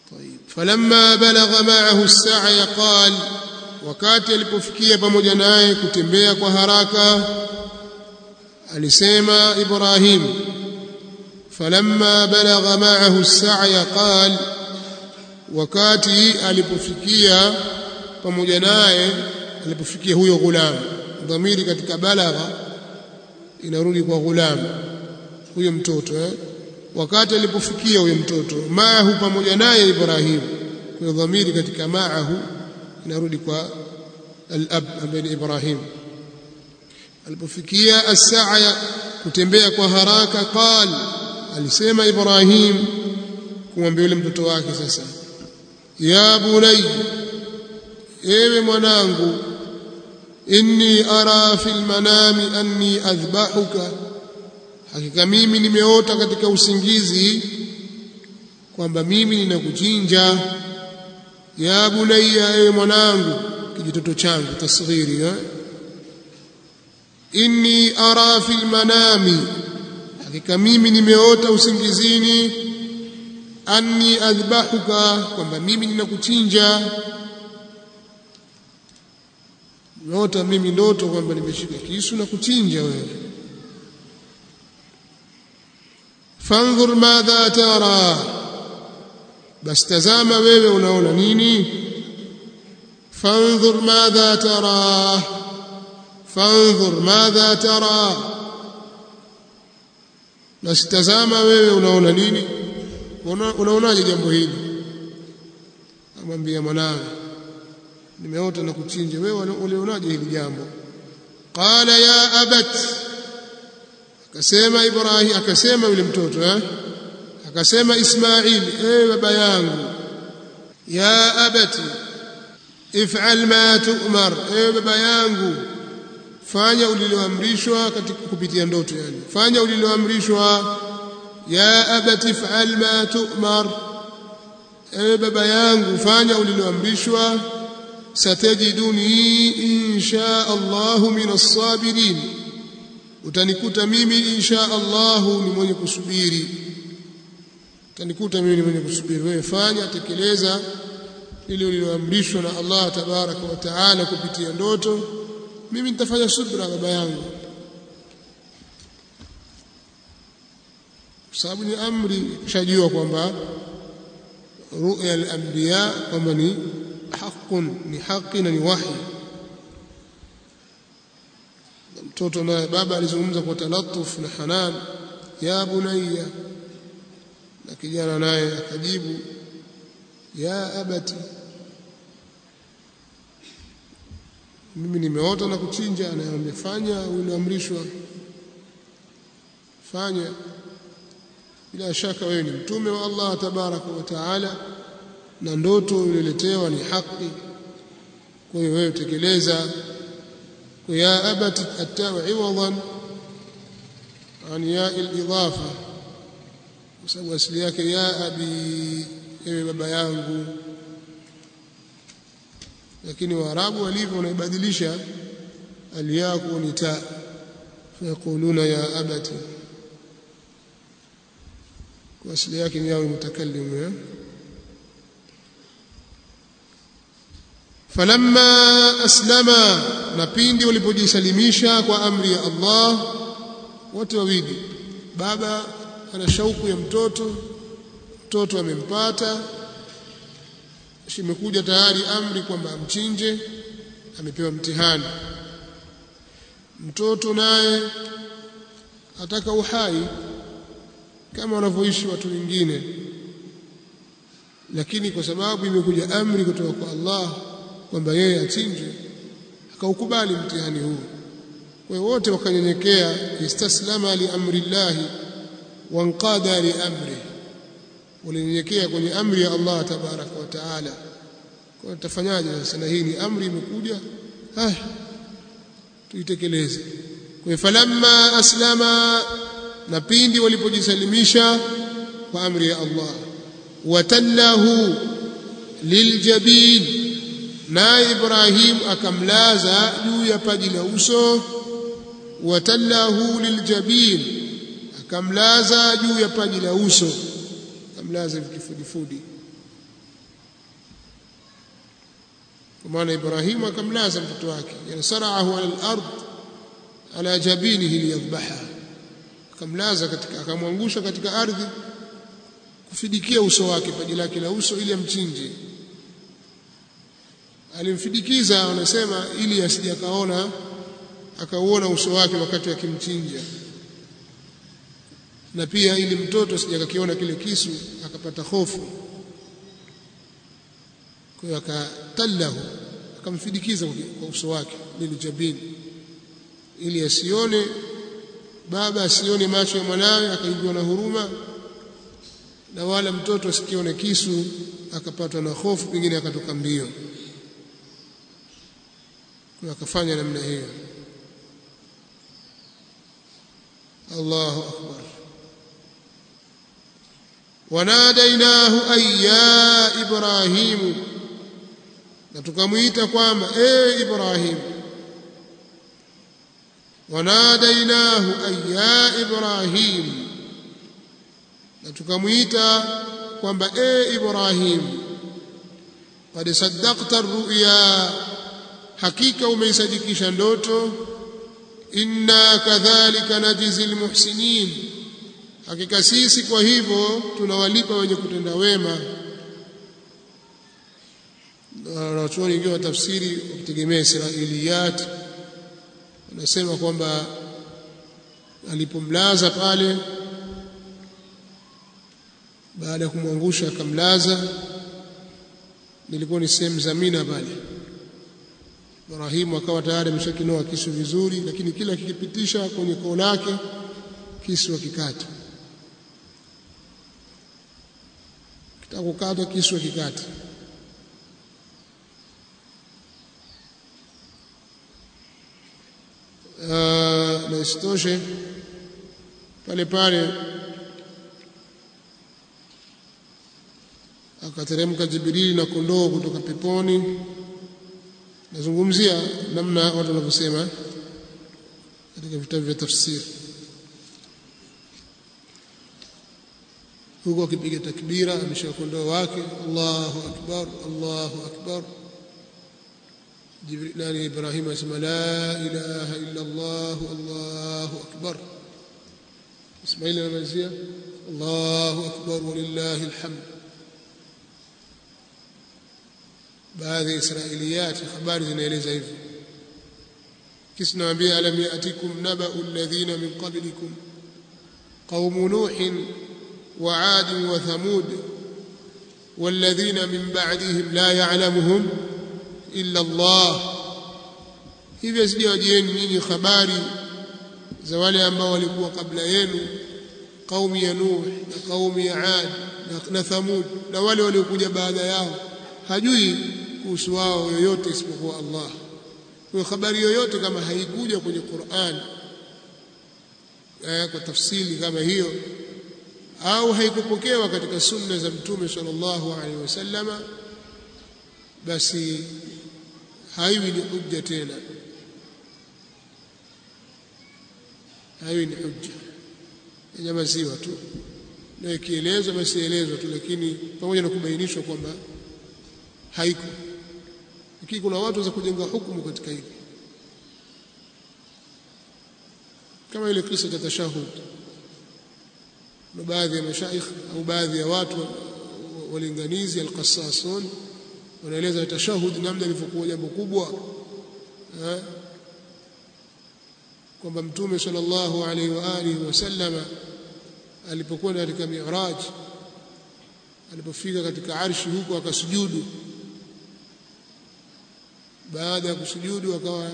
طيب فلما بلغ معه السعي قال wakati alipofikia pamoja naye kutembea kwa haraka alisema Ibrahim falamma balagha ma'ahu as-sa'ya qal wakati alipofikia pamoja naye alipofikia huyo ghulam dhamiri katika balagha inarudi kwa ghulam huyo mtoto eh? wakati alipofikia huyo mtoto maahu pamoja naye Ibrahim kwa dhamiri katika maahu inarudi kwa al-ab ambaye ni Ibrahim alipofikia as-sa'ya kutembea kwa haraka qal alisema Ibrahim kumwambia yule mtoto wake sasa ya bunay ewe mwanangu inni ara fil manami anni adhbahuka hakika mimi nimeota katika usingizi kwamba mimi ninakuchinja ya bunayya ewe mwanangu kijitoto changu tasghiri eh? inni ara fil manami hakika mimi nimeota usingizini anni adhbahuka kwamba mimi ninakuchinja nimeota mimi ndoto kwamba nimeshika kisu na kuchinja wewe fanzur madha tara bas tazama wewe unaona nini fanzur madha tara fanzur madha tara bas tazama wewe unaona nini unaonaje jambo hili amwambia mwanawe nimeota na kuchinja wewe ulionaje hili jambo qala ya abat akasema ibrahim akasema yule mtoto eh akasema ismail eh baba yangu ya abati if'al ma tu'mar eh baba yangu fanya uliloamrishwa katika kupitia ndoto yani fanya uliloamrishwa ya abati if'al ma tu'mar eh baba yangu fanya uliloamrishwa satajiduni insha Allah min as-sabirin utanikuta mimi insha Allah ni mwenye kusubiri utanikuta mimi ni mwenye kusubiri wewe fanya tekeleza ile uliloamrishwa na Allah tabaraka wa taala kupitia ndoto mimi nitafanya subra baba yangu sababu ni amri shajua kwamba ru'ya al-anbiya kwamba ni haqqun ni haki na ni wahi mtoto naye baba alizungumza kwa talatuf na hanan ya bunayya na kijana naye akajibu ya abati mimi nimeota na kuchinja anayemwambia fanya uliamrishwa fanya bila shaka wewe ni mtume wa Allah tabaraka wa taala na ndoto uliletewa ni haki kwa hiyo wewe tekeleza kwa ya abati atawa iwadan an ya al-idafa kwa sababu asili yake ya abi ewe baba yangu lakini waarabu walivyo wanaibadilisha aliyaku ni ta fayakuluna ya abati kwa asili yake ni yawe mutakallim ya falamma aslama na pindi walipojisalimisha kwa amri ya Allah wote wawili baba ana shauku ya mtoto mtoto amempata imekuja tayari amri kwamba amchinje amepewa mtihani mtoto naye ataka uhai kama wanavyoishi watu wengine lakini kwa sababu imekuja amri kutoka kwa Allah kwamba yeye achinjwe akaukubali mtihani huu kwa hiyo wote wakanyenyekea istaslama li amri llahi wanqada li amri walinyenyekea kwenye amri ya Allah tabaraka wa taala kwa tutafanyaje sasa na hii ni amri imekuja haya tuitekeleze kwa hiyo falamma aslama na pindi walipojisalimisha kwa amri ya Allah watallahu liljabin naye Ibrahim akamlaza juu ya paji la uso watallahu liljabin akamlaza juu ya paji la uso akamlaza kifudifudi kwa maana Ibrahimu akamlaza mtoto wake yani saraahu ala al-ard ala jabinihi liyadhbaha akamlaza katika akamwangusha katika ardhi kufidikia uso wake paji lake la uso ili amchinje alimfidikiza wanasema ili asije akaona akauona uso wake wakati akimchinja na pia ili mtoto asije akakiona kile kisu akapata hofu kwa hiyo akatallahu akamfidikiza kwa uso wake lilijabini ili asione baba asione macho ya mwanawe akaingiwa na huruma na wala mtoto asikione kisu akapatwa na hofu pengine akatoka mbio kwa akafanya namna hiyo Allahu akbar wanadainahu ayya ibrahimu na tukamwita kwamba e Ibrahim wanadainahu ayya Ibrahim na tukamwita kwamba e Ibrahim qad saddaqta ar-ru'ya hakika umeisadikisha ndoto inna kadhalika najzi al-muhsinin hakika sisi kwa hivyo tunawalipa wenye kutenda wema wanachuoni wengine wa tafsiri wakitegemea Israiliyat wanasema kwamba alipomlaza pale baada ya kumwangusha akamlaza nilikuwa ni sehemu za Mina pale Ibrahimu akawa tayari ameshakinoa kisu vizuri lakini kila kikipitisha kwenye koo lake kisu akikata kitakukata kisu akikata na isitoshe pale pale akateremka Jibrili na kondoo kutoka peponi. Nazungumzia namna watu wanavyosema katika vitabu vya tafsiri, huku akipiga takbira, ameshika kondoo wake, Allahu akbar, Allahu akbar جبريل ناني إبراهيم اسم لا إله إلا الله الله أكبر إسماعيل المزية الله أكبر ولله الحمد baadhi israiliyati habari zinaeleza hivyo kisi naambia alam yatikum nabau alladhina min qablikum qaumu nuhin wa ad wa thamud والذين من بعدهم لا يعلمهم illa Allah hivyo sijawajieni nyinyi habari za wale ambao walikuwa kabla yenu kaumi ya Nuh na kaumi ya Ad na, na Thamud na wale waliokuja baada yao hajui kuhusu wao yoyote isipokuwa Allah kwa habari yoyote kama haikuja kwenye Qur'an eh, kwa tafsiri kama hiyo au haikupokewa katika sunna za mtume sallallahu alaihi wasallama basi haiwi ni hujja tena haiwi ni hujja nyamaziwa tu na ikielezwa basi elezwa tu lakini pamoja na kubainishwa kwamba haiko lakini kuna watu za kujenga hukumu katika hili kama ile kisa cha tashahud na baadhi ya mashaikh au baadhi ya watu walinganizi alqassasun wanaeleza tashahud namna ilivyokuwa jambo kubwa kwamba mtume sallallahu alaihi wa alihi wasallama alipokuwa katika mi'raj alipofika katika arshi huko akasujudu baada ya kusujudu akawa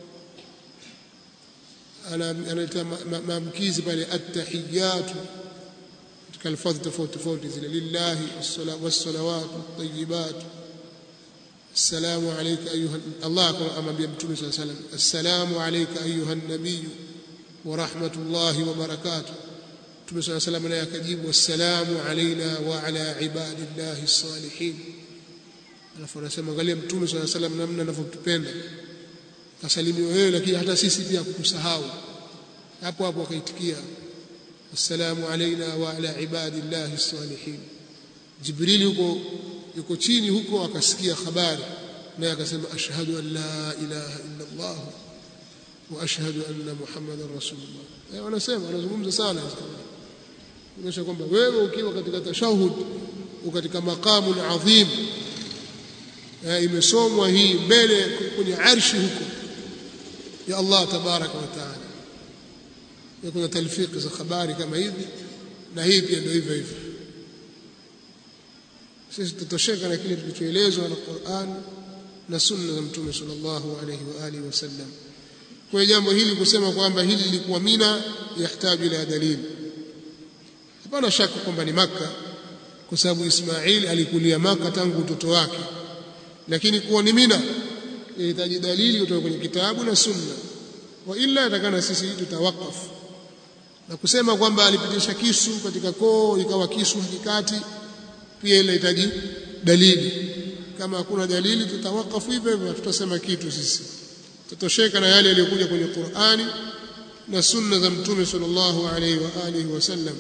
analeta maamkizi pale attahiyatu katika alfadhi tofauti tofauti zile lillahi wassalawatu tayyibatu السلام عليك أيها الله أمام بيمتون صلى الله عليه وسلم السلام عليك أيها النبي ورحمة الله وبركاته متوم صلى الله عليه وسلم يكجيب والسلام علينا وعلى عباد الله الصالحين alafu anasema angalia mtume swalla salam namna anavyotupenda kasalimiwa wewe lakini hata sisi pia kukusahau hapo hapo akaitikia assalamu alaina wa ala ibadillahi salihin jibrili huko yuko chini huko akasikia habari naye akasema ashhadu an la ilaha illa Allah wa ashhadu anna muhammadan rasulullah eh wanasema wanazungumza sana kuonyesha kwamba wewe ukiwa katika tashahud katika maqamu adhim imesomwa hii mbele kwenye arshi huko ya Allah tabaraka wa taala kuna talfiki za habari kama hivi na hii pia ndio hivyo hivyo sisi tutosheka na kile tulichoelezwa na Qur'an na sunna za mtume sallallahu alayhi wa alihi wasallam kwa jambo hili kusema kwamba hili lilikuwa Mina yahitaji ila dalili hapana shaka kwamba ni maka kwa sababu Ismail alikulia maka tangu utoto wake lakini kuwa ni Mina inahitaji dalili kutoka kwenye kitabu na sunna wa illa atakana sisi tutawakafu na kusema kwamba alipitisha kisu katika koo ikawa kisu hakikati pia ile inahitaji dalili kama hakuna dalili tutawakafu hivyo hivyo tutasema kitu sisi tutosheka na yale yaliyokuja kwenye Qur'ani na sunna za mtume sallallahu alaihi wa alihi wasallam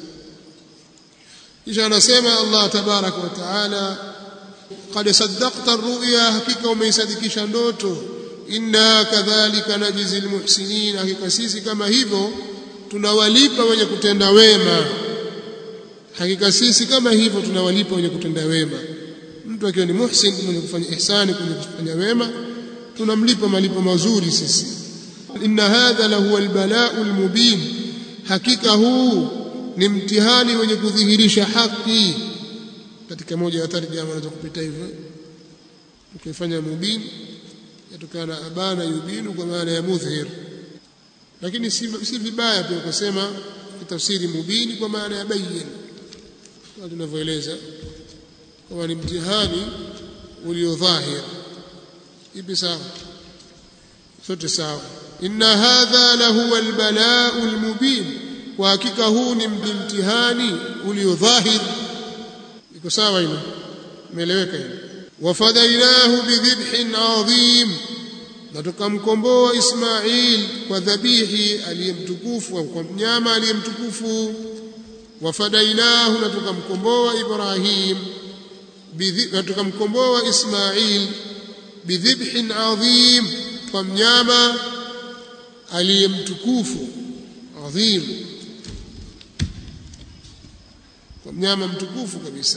kisha anasema Allah tabarak wa taala qad saddaqta ar-ru'ya hakika umeisadikisha ndoto inna kadhalika najzi al-muhsinin hakika sisi kama hivyo tunawalipa wenye kutenda wema hakika sisi kama hivyo tunawalipa wenye kutenda wema mtu akiwa ni muhsin mwenye kufanya ihsani kwenye kufanya wema tunamlipa malipo mazuri sisi inna hadha lahu albala'u almubin hakika huu ni mtihani wenye kudhihirisha haki katika moja ya tarjama unaweza kupita hivyo ukifanya mubin yatokana abana yubinu kwa maana ya mudhhir lakini si, si vibaya pia kusema tafsiri mubini kwa maana ya bayyin kama tunavyoeleza kwamba ni mtihani uliodhahir ipi sawa sote sawa inna hadha lahu albala'u almubin kwa hakika huu ni mtihani uliodhahir iko sawa hilo imeeleweka hilo wafadainahu bidhibhin adhim na tukamkomboa Ismail kwa dhabihi aliyemtukufu au kwa mnyama aliyemtukufu wafadainahu na tukamkomboa Ibrahim na tukamkomboa Ismail bidhibhin adhim kwa mnyama aliyemtukufu adhim kwa mnyama mtukufu kabisa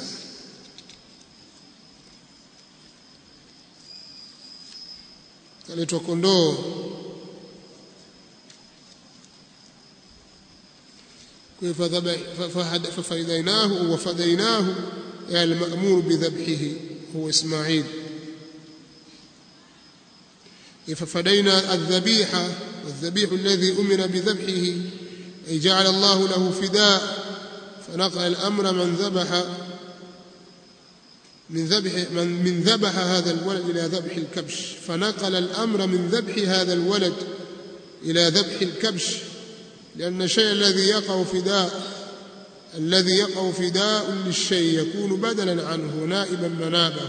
kaletwa kondoo ففديناه وفديناه يعني المأمور بذبحه هو إسماعيل ففدينا الذبيحة والذبيح الذي أمر بذبحه أي جعل الله له فداء فنقل الأمر من ذبح من ذبح من, من ذبح هذا الولد إلى ذبح الكبش فنقل الأمر من ذبح هذا الولد إلى ذبح الكبش لأن الشيء الذي يقع فداء الذي يقع فداء للشيء يكون بدلا عنه نائبا منابه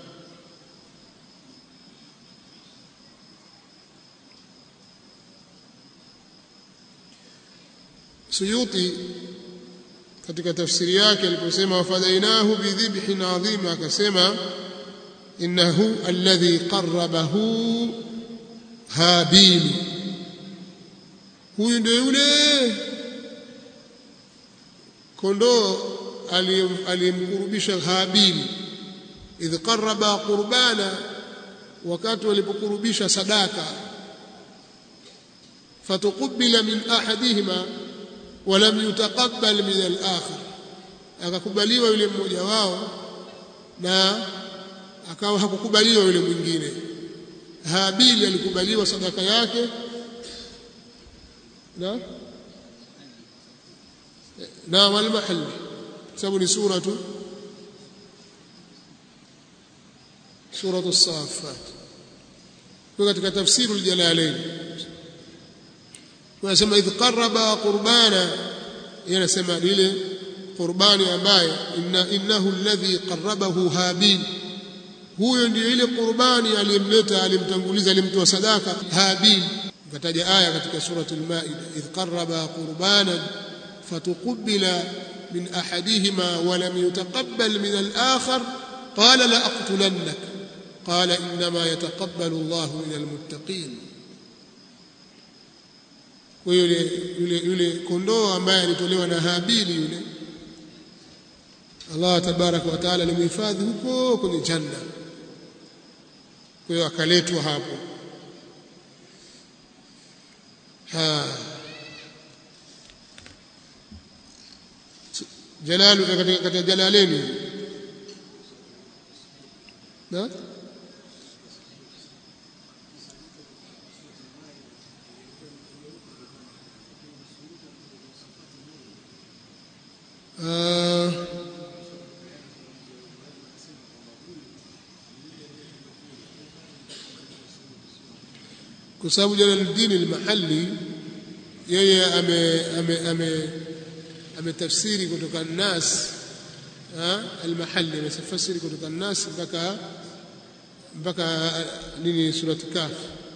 Suyuti katika tafsiri yake aliposema wafadainahu bidhibhin adhim akasema innahu alladhi qarrabahu habil huyu ndio yule kondoo aliyemkurubisha habil idh qarraba qurbana wakati walipokurubisha sadaka fatuqbila min ahadihima walam yutaqabbal min al-akhar akakubaliwa yule mmoja wao na akawa hakukubaliwa yule mwingine Habili alikubaliwa sadaka yake na na wal mahall sababu ni suratu suratu as-saffat kwa katika tafsiru al-jalalain wanasema idh qarraba qurbana yanasema lile qurbani ambaye inna innahu alladhi qarrabahu habil huyo ndiyo ile qurbani aliyemleta alimtanguliza alimtoa sadaka habil kataja aya katika surati al-maida idh qarraba qurbanan fatuqbila min ahadihima wa lam yutaqabbal min al-akhar qala la aqtulannak qala inma yataqabbalu Allahu min almuttaqin kwa yule yule yule kondoo ambaye alitolewa na Habili yule Allah tabaraka wa taala alimhifadhi huko kwenye janna kwa hiyo akaletwa hapo ha jalalu katika katika jalaleni na uh, kwa sababu Jalaluddin al-Mahalli yeye ame ame ame ametafsiri kutoka nas al-Mahalli amefasiri kutoka nas mpaka mpaka nini surati Kaf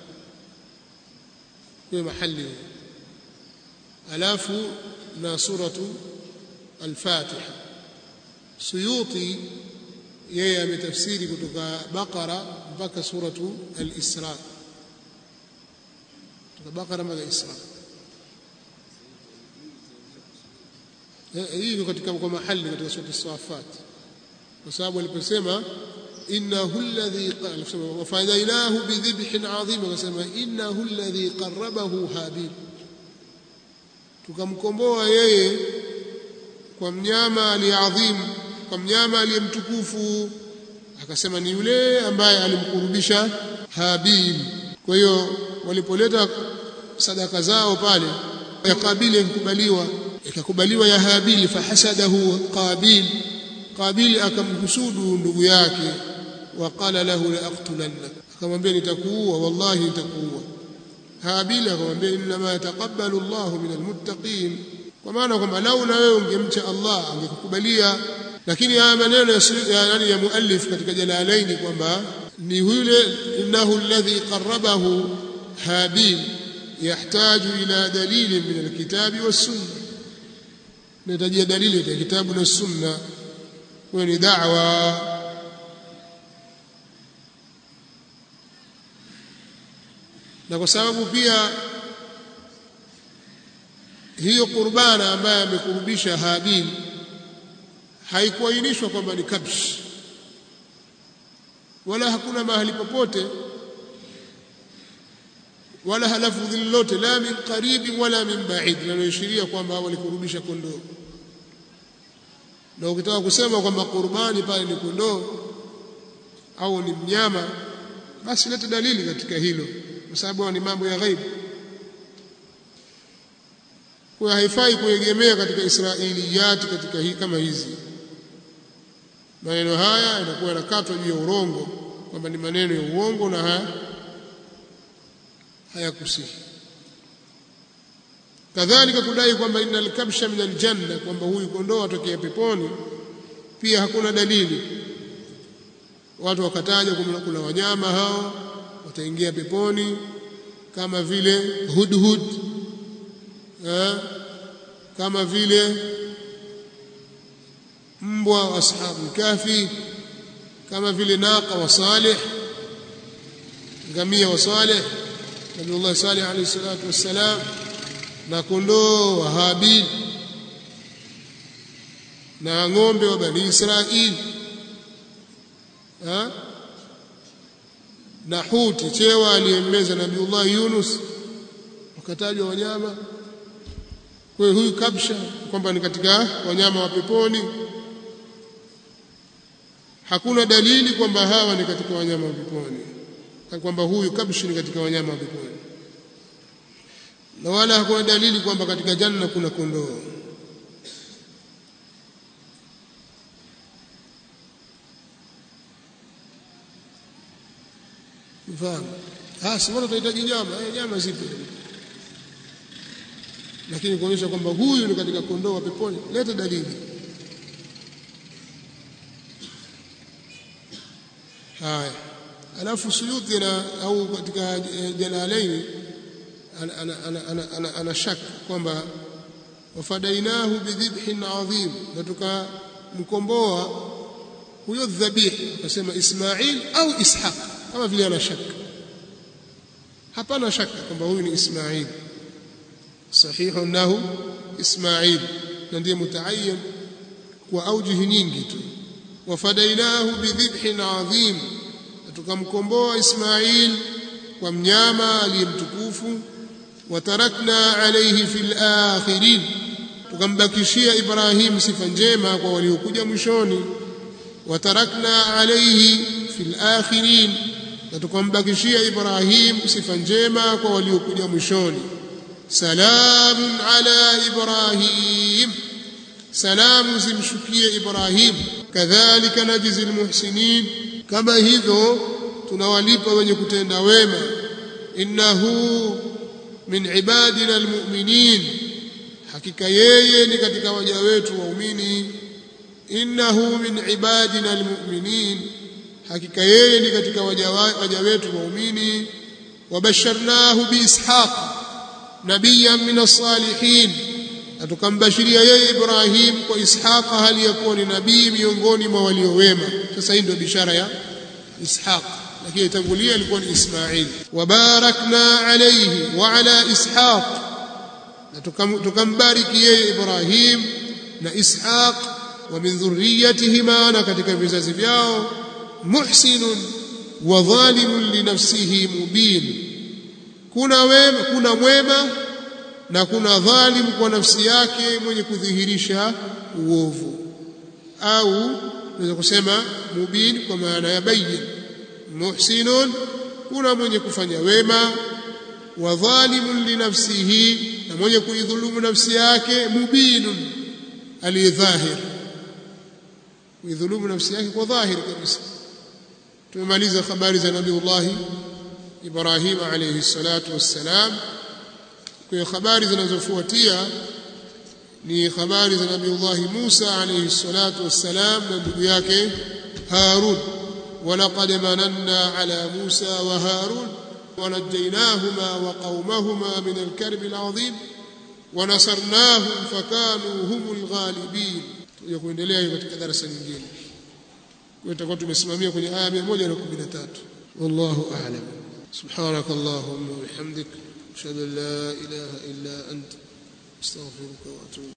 kwa mahali alafu na suratu al-Fatiha Suyuti yeye ametafsiri kutoka Baqara mpaka suratu al-Isra kutoka Baqara mpaka Isra hii ni katika kwa mahali katika sura as-Safat kwa sababu aliposema innahu alladhi qala wafadainahu bidhibhin adhim akasema innahu alladhi qarrabahu habil tukamkomboa yeye kwa mnyama aliadhim kwa mnyama aliyemtukufu akasema ni yule ambaye alimkurubisha habil kwa hiyo walipoleta sadaka zao pale ya kabili ikubaliwa ikakubaliwa ya habili fahasadahu qabil qabil akamhusudu ndugu yake waqala lahu la aqtulannak akamwambia nitakuua wallahi nitakuua habil akamwambia inma yataqabbalu Allahu min almuttaqin kwa maana kwamba lau na wewe ungemcha Allah angekukubalia lakini haya maneno ya nani ya muallif katika jalalaini kwamba ni yule innahu alladhi qarrabahu habil yahtaju ila dalili min alkitabi was-sunnah nahitajia dalili ya kitabu na sunna huyo ni da'wa na kwa sababu pia hiyo qurbana ambaye amekurubisha Habil haikuainishwa kwamba ni kabsh wala hakuna mahali popote wala halafu lolote la min qaribi wala min ba'id linaloashiria kwamba walikurubisha kondoo na ukitaka kusema kwamba qurbani pale ni kondoo au ni mnyama basi leta dalili katika hilo kwa sababu ni mambo ya ghaibu kwa haifai kuegemea katika israiliyati katika hii kama hizi maneno haya yanakuwa yanakatwa juu ya urongo kwamba ni maneno ya uongo na haya hayakusihi kadhalika kudai kwamba innal kabsha min aljanna kwamba huyu kondoo atokea peponi pia hakuna dalili watu wakataja kwamba kuna wanyama hao wataingia peponi kama vile hudhud eh, kama vile mbwa wa ashabu kafi kama vile naqa wa salih ngamia wa salih Nabiullah Salih alayhi salatu wassalam na kondoo wa Habil na ng'ombe wa Bani Israil ha? na huti chewa aliyemmeza Nabiullah Yunus wakatajwa wanyama kwa hiyo huyu kabsha kwamba ni katika wanyama wa peponi hakuna dalili kwamba hawa ni katika wanyama wa peponi kwamba huyu kabshi ni katika wanyama wa peponi na wala hakuna dalili kwamba katika janna kuna kondoo mfahamu ah si wala tunahitaji nyama eh nyama zipo lakini kuonyesha kwamba huyu ni katika kondoo wa peponi leta dalili haya alafu Suyuti na au katika Jalalaini ana, ana, ana, ana, ana, ana shaka kwamba wafadainahu bidhibhin adhim na tukamkomboa huyo dhabih akasema Ismail au Ishaq kama vile ana shaka hapana shaka kwamba huyu ni Ismail sahihu annahu Ismail na ndiye mutaayyan kwa aujihi nyingi tu wafadainahu bidhibhin adhim tukamkomboa Ismail kwa mnyama aliyemtukufu watarakna alayhi fil akhirin tukambakishia Ibrahim sifa njema kwa waliokuja mwishoni watarakna alayhi fil akhirin na tukambakishia Ibrahim sifa njema kwa waliokuja mwishoni salamun ala Ibrahim salamu zimshukie Ibrahim kadhalika najzi almuhsinin kama hivyo tunawalipa wenye kutenda wema innahu min ibadina almu'minin hakika yeye ni katika waja wetu waumini innahu min ibadina almu'minin hakika yeye ni katika waja waja wetu waumini wabasharnahu biishaq nabiyyan min as-salihin atukambashiria yeye Ibrahim kwa Ishaq hali ya kuwa ni nabii miongoni mwa walio wema sasa hii ndio bishara ya Ishaq lakini tangulia ilikuwa ni Ismail wabarakna alayhi wa ala Ishaq na tukambariki yeye Ibrahim na Ishaq wa min dhurriyyatihima na katika vizazi vyao muhsinun wa dhalimun li nafsihi mubin kuna wema kuna mwema na kuna dhalim kwa nafsi yake mwenye kudhihirisha uovu au naweza kusema mubin kwa maana ya bayyin muhsinun kuna mwenye kufanya wema wa dhalimun li nafsihi na mwenye kuidhulumu nafsi yake mubinun aliyedhahir kuidhulumu nafsi yake kwa dhahir kabisa tumemaliza habari za nabiiullah Ibrahim alayhi salatu wassalam kwa habari zinazofuatia ni habari za nabiiullah Musa alayhi salatu wassalam na ndugu yake Harun ولقد مننا على موسى وهارون ونجيناهما وقومهما من الكرب العظيم ونصرناهم فكانوا هم الغالبين kuendelea katika darasa nyingine kwa tutakuwa tumesimamia kwenye aya 113 wallahu a'lam سبحانك اللهم وبحمدك اشهد ان لا اله الا انت استغفرك واتوب